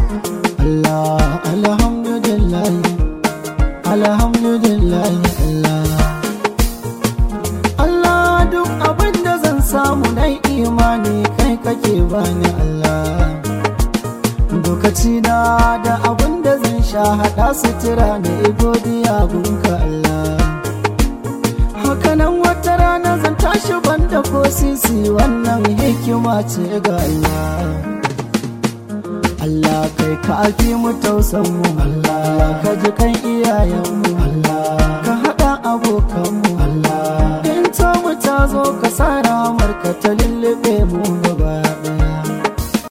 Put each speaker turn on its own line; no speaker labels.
Allah alhamdulillah alhamdulillah Allah Allah duk abin da zan samu na imani kai kake bani Allah lokaci na da abin da zan sha hada sutura na godiya gunka Allah hakanan wata rana zan tashi banda ko sisi wannan hikima ce ga Allah Allah kai ka alfi mu tausan mu Allah ka ji kan iyayen mu Allah ka hada abokan mu Allah in ta mu ta zo ka sa ramar ka ta lullube mu gaba